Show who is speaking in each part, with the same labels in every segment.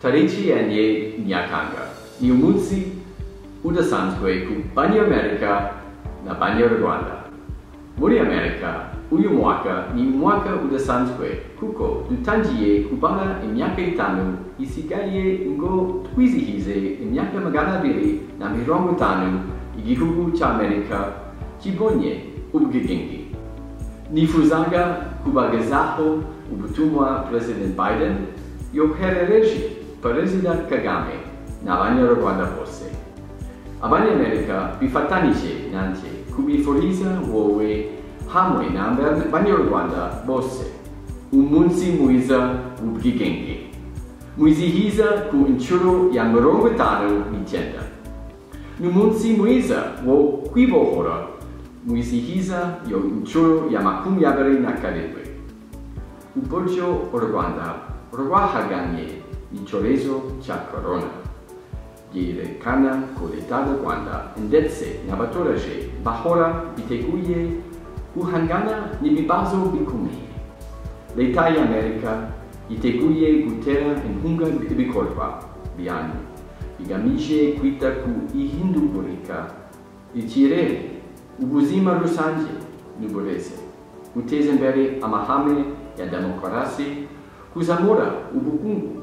Speaker 1: tariki yanjye nyakanga ni umunsi udasanzwe ku banyamerika na banyarwanda muri amerika uyu mwaka ni umwaka udasanzwe kuko dutangiye kubara imyaka itanu isigaye ngo twizihize imyaka magana abiri na mirongo itanu igihugu cy'amerika kibonye ubwigenge nifuzaga kubagezaho ubutumwa perezida biden yoherereje perezida kagame n'abanyarwanda bose abanyamerika bifatanije nanjye kubifuriza wowe hamwe n'abanyarwanda bose umunsi mwiza w'ubwigenge mwizihiza ku inshuro ya mirongo itanu n'icyenda ni umunsi mwiza wo kwibohora mwizihiza iyo inshuro ya makumyabiri na karindwi uburyo u rwanda rwahaganye icyorezo cya korona byerekana ko leta y'u rwanda ndetse n'abaturage bahora biteguye guhangana n'ibibazo bikomeye leta y'amerika yiteguye gutera inkunga ibikorwa byanyu bigamije kwita ku ihindagurika ikirere ubuzima rusange n'uburezi guteza imbere amahame ya demokarasi kuzamura ubukungu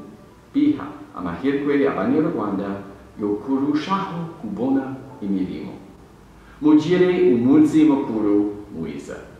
Speaker 1: biha amahirwe abanyarwanda yo kurushaho kubona imirimo mugire umunsi mukuru mwiza